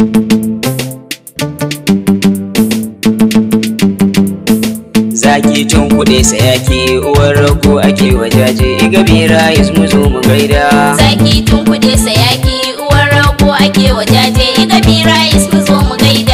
Zaki tun kuɗe sayaki uwar rago ake wajaje iga bera mu zo mu gaida. Zaki tun kuɗe sayaki uwar rago ake wajaje iga bira mu zo mu gaida.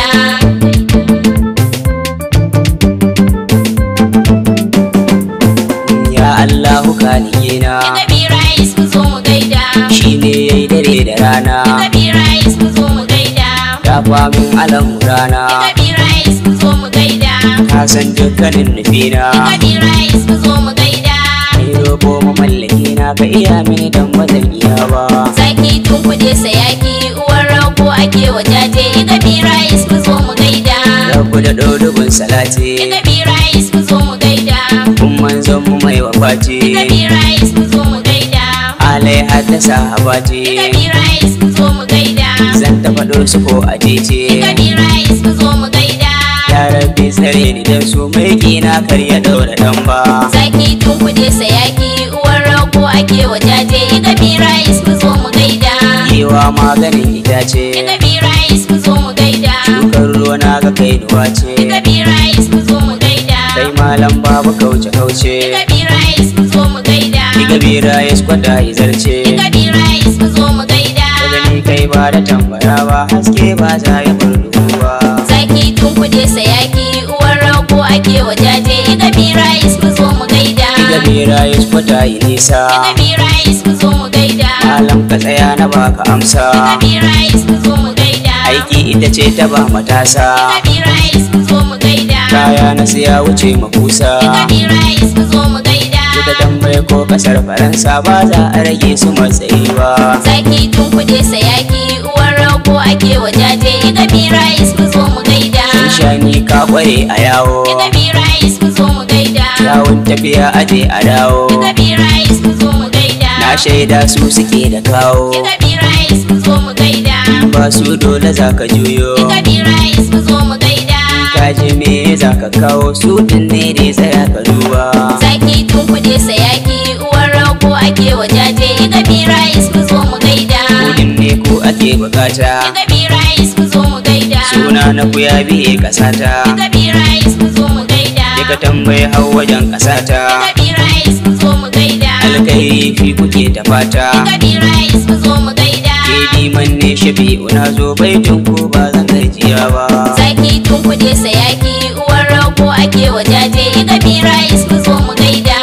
Ya Allahu kaligina Iga bira mu zo mu gaida. shi ne ya yi dare da rana. Iga bira mu zo mu gaida. Dafa min alamu rana. Iga bira mu zo mu gaida. Ka san dukkanin nufina. Iga bira mu zo mu gaida. Kai roƙo mamallaki na ka iya mini dan ba zan iya ba. Zaki tun kuɗe sayaki uwar rago ake wajaje iga bira mu zo mu gaida. Rabu da ɗorugun salati. Iga bira mu zo mu gaida. Kun manzon mu mai Iga wafati. bira mu zo mu gaida. Alai haddasa Iga habati. bira mu zo mu gaida. Zan ta faɗo su ko a Iga titi. bira mu zo mu gaida. Ya rabbi tsare ni dan su mai kina kar ya ɗaura ɗan ba. Zaki tun kuɗe sayaki uwar rago ake wajaje iga bira mu zo mu gaida. Yiwa maganin itace. Iga bira mu zo mu gaida. Shukar ruwa na ga kai duwa ce. Iga bira mu zo mu gaida. Kai malam babu kauce kauce. Iga bira mu zo mu gaida. Iga bira ya skwada ya zarce. Iga bira mu zo mu gaida. Daga ni kai ba da tambara ba haske ba za ya bar duhu ba. Zaki tun kuɗe sayaki uwar rago ake wajaje iga bira mu zo mu gaida. Iga bira ya skwada ya nisa. Iga bira mu zo mu gaida. Malam ka tsaya na baka amsa. Iga bira mu zo mu gaida. Aiki ita ce ta ba matasa. Iga bira mu zo mu gaida. Kaya na siya wuce makusa. Iga bira mu zo mu gaida. Duka tambaye ko kasar Faransa ba za a rage su matsayi ba. Zaki tun kuɗe sayaki uwar rago ake wajaje iga bira mu zo mu gaida. Shani ka kware a yawo. Iga bira mu zo mu gaida. Yawon tafiya aje a dawo. Iga bira mu zo mu gaida. Na shaida su suke da kawo. Iga bira mu zo mu gaida. Ba su dole za ka juyo. Iga bira mu zo mu gaida. Ka ji me za ka kawo su din ne dai tsaya ka duba. Zaki tun kuɗe sayaki uwar rago ake wajaje iga bira mu zo mu gaida. Kudin ne ko ake bukata. Iga bira mu zo mu gaida. Suna na ku ya biye kasata. Iga bira mu zo mu gaida. Ka tambayi hau wajen kasata. Iga bira mu zo mu gaida. Alkairi fi kuke ta fata. Iga bira mu zo mu gaida. Ke diman ne shafi'u na zo baitin ko ba zan gajiya ba. Zaki tun kuɗe sayaki uwar rago ake wajaje iga bira mu zo mu gaida.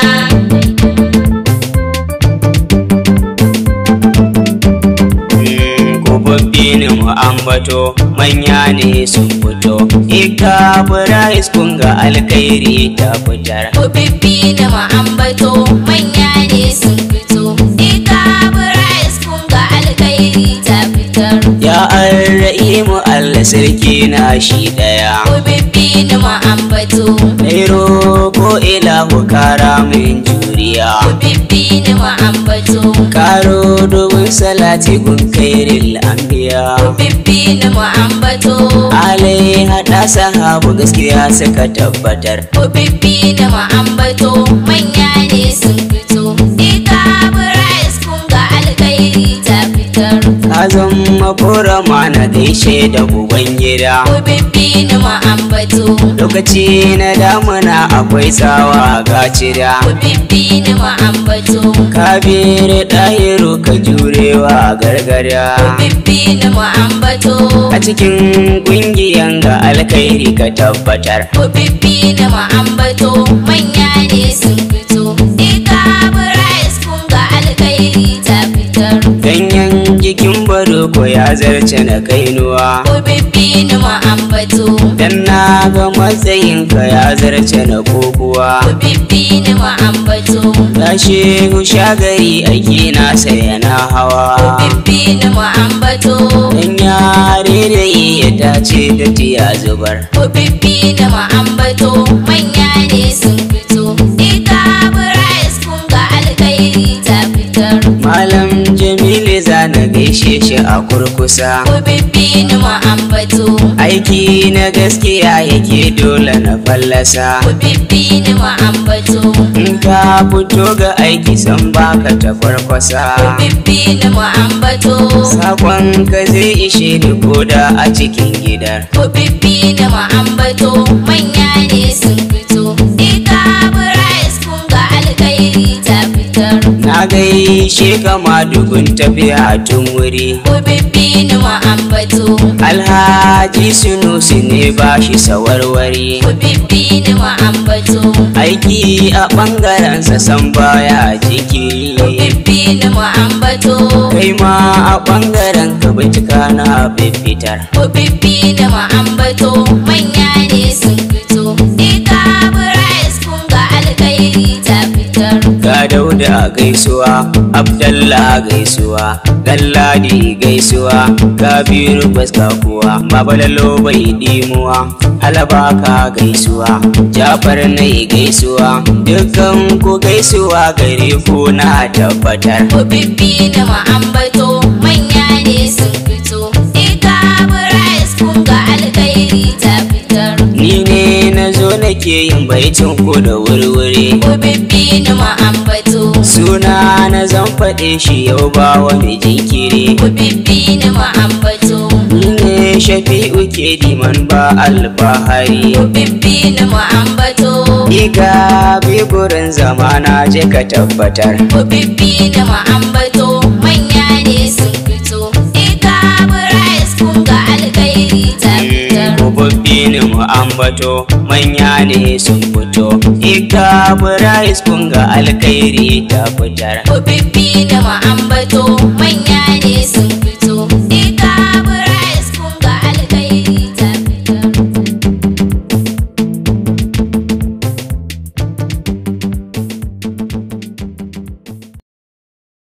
Kofoffi ne mu ambato manya ne sun fito. Ika Brais kun ga alkairi ta fitar. Kubibbi da ma'ambato manya ne sun fito. Ika Bryce kun ga alkairi ta fitar. Ya arra'imu Allah sarki na shi daya. Kubibbi da ma'ambato. Nairo ko ilahu kara min juriya. Kubibbi da ma'ambato. Karo domin salati gun kairil anbiya. Kubibbi da ma'ambato. Alai haɗa sahabu gaskiya suka tabbatar. Kubibbi da ma'ambato manya ne sun fito. Ika Bryce kun ga alkairi ta fitar. Ka zama korama na gaishe da uban gida. Kubibbi da ma'ambato. Lokaci na damuna akwai tsawa ga cida. Kubibbi da ma'ambato. Kabir ɗahiru ka jurewa gargada. Kubibbi da ma'ambato. A cikin ƙungiyan ga alkhairi ka tabbatar. Kubibbi da ma'ambato. Manya ne sun fito. Ika Bryce kun ga alkairi ta fitar. Ganyen jikin baroko ya zarce na kainuwa. Kubibbi da ma'ambato. Dan na ga matsayinka ya zarce na kokuwa. Kubibbi da ma'ambato. Ya shehu shagari aiki na sai na hawa. Kubibbi da ma'ambato. Dan yare da iya dace da tiya zubar. Kubibbi da ma'ambato. Manya ne sun fito. Ika Bryce kun ga alkairi ta fitar. Malam Jamilu za na gaishe gaishe shi a kurkusa ku bibbi ni mu ambato aiki na gaskiya yake dole na fallasa ku bibbi ni mu ambato in ka fito ga aiki san baka ta farkwasa ku bibbi ni mu ambato sakon ka zai ishe ni koda a cikin gidan ku bibbi ni mu ambato manya ne sun fito ika burais kun ga alkhairi ta fitar na gaishe kama dugun tafiya tun wuri ku bibbi ni mu ambato alhaji sunusi ne ba shi sawarwari ku bibbi ni mu ambato aiki a ɓangarensa san baya jiki ku bibbi ni mu ambato kai ma a ɓangaren ka bincika na fitar ku bibbi ni mu ambato manya ne sun fito ika burais kun ga alkhairi ta fitar ga dauda gaisuwa abdallah gaisuwa galladi gaisuwa kabiru baska kuwa babalalo bai dimuwa alabaka gaisuwa jafar nai gaisuwa dukkan ku gaisuwa gare ku na tabbatar ku bibbi ni mu ambato manya ne sun fito ika burais kun ga alkhairi ta fitar ni ne na zo nake yin baitin ku da wurwuri ku bibbi ni mu ambato suna na zan faɗe shi yau ba wani jinkiri ku bibbi ni mu ambato ni ne shafi'u ke diman ba alfahari ku bibbi ni mu ambato Iga bi gurin zamana je ka tabbatar ku bibbi ni mu ambato manya ne sun fito ika burais kun ga alkhairi ta fitar Kubabbi ne mu ambato manya ne sun fito Iga burais kun ga alkhairi ta fitar ku bibbi ni mu ambato